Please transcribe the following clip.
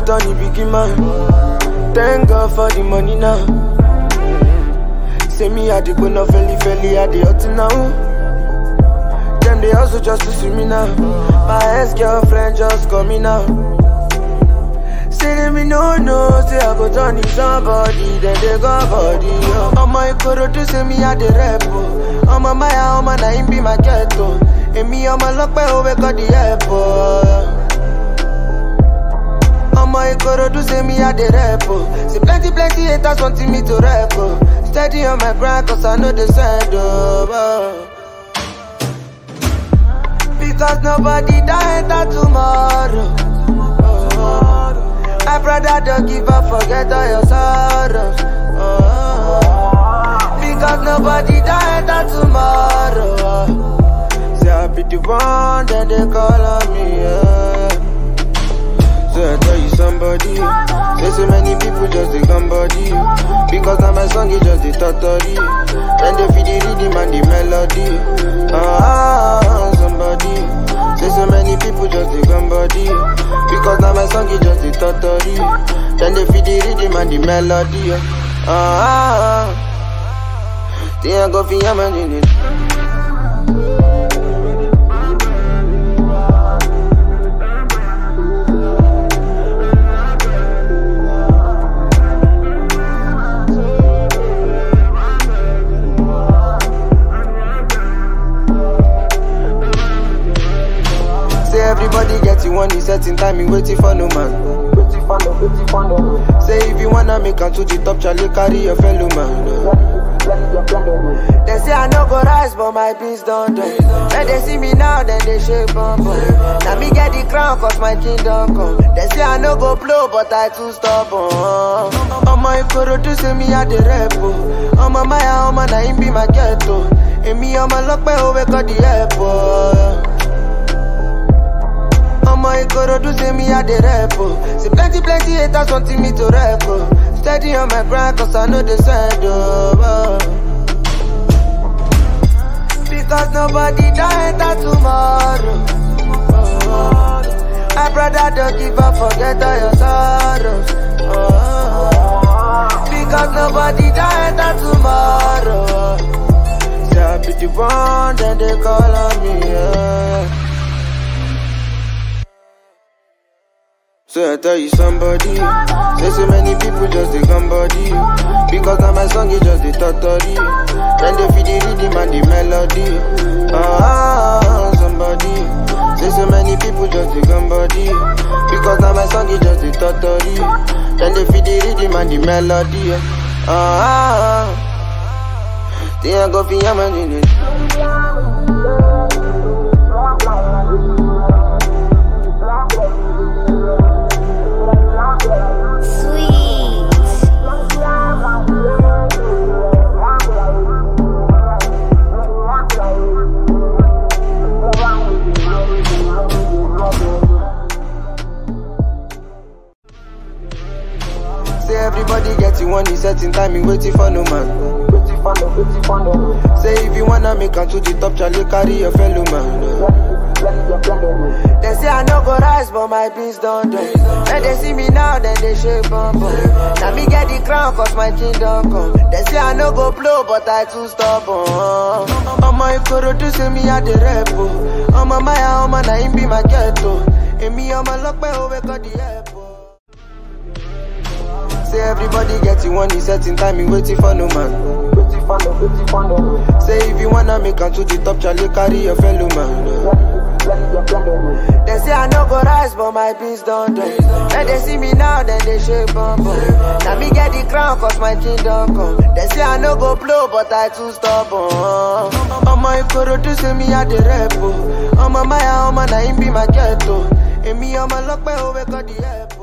turn the big man. Thank God for the money now. Say me, I dey go no felly felly, I dey hot now. Them they also just to see me now. My ex-girlfriend just call me now. Say let me no no, say I go turn to somebody, then they go body. Oh. On my coro to say me I the rap. Oh. On my maya, on my name be my ghetto. And me on my lock by over got the airport. On my coro to say me I the rap. Oh. Say plenty plenty haters wanting me to rap. Oh. Steady on my brand cause I know the side. Oh. Because nobody die enter tomorrow. Oh, I brother don't give up, forget all your sorrows. Oh, because nobody die enter tomorrow. Say I be the one, then they call on me. Yeah. So I tell you somebody. Say so many people just they come body. Because now my song is just the totally. Then they feel the rhythm and the melody. Ah, somebody. Say so many people just they come body. Because now my song is just the totally. Then they feel the rhythm and the melody. Ah, think I go for your man in it. Say everybody get you one certain time, you waiting for no man. Waiting for no, waiting for no. Say if you wanna make am to the top, Charlie carry your fellow man. Let your friend know. They say I no go rise, but my beans don't done. When they see me now, then they shake bum bum. Now me get the crown, cause my kingdom come. They say I no go blow, but I too stubborn. On my coro to say me I the rap. On my maya, on my name be my ghetto. And me on my lock, by over got the airport. Ọmọ Ikorodu say me I dey rap oh. Say plenty plenty haters wanting me to rap oh. Steady on my brand cause I know the side oh. Because nobody die enter tomorrow oh. I brother don't give up forget all your sorrows oh. Because nobody die enter tomorrow Say I be the one then they call on me yeah. So I tell you somebody Say so many people just they come body Because now my song is just the totally Then they feel the rhythm and the melody Ah, somebody Say so many people just they come body Because now my song is just the totally Then they feel the rhythm and the melody Ah, think I go for your man in it Sweet. Say everybody get you one certain time, you waiting for no man. Waiting for no, waiting for no. Say if you wanna make am to the top, Charlie carry your fellow man. Let your friend know. They say I no go rise, but my beans don't done. When they see me now, then they shake bum bum. Now me get the crown, cause my kingdom come. They say I no go blow, but I too stubborn. On my coro to say me I the rap. oh. On my maya, on my name be my ghetto. And me on my lock, by over got the airport. Say everybody get you one certain time, you waiting for no man. Waiting for no, waiting for no. Say if you wanna make am to the top, Charlie carry your fellow man. Let your friend know. They say I no go rise, but my beans don't done. When they see me now, then they shake bum bum. Now me get the crown, cause my kingdom come. They say I no go blow, but I too stubborn. On my Ikorodu say me I the rap. oh. On my maya, on my name be my ghetto. And me on my lock, by over got the airport.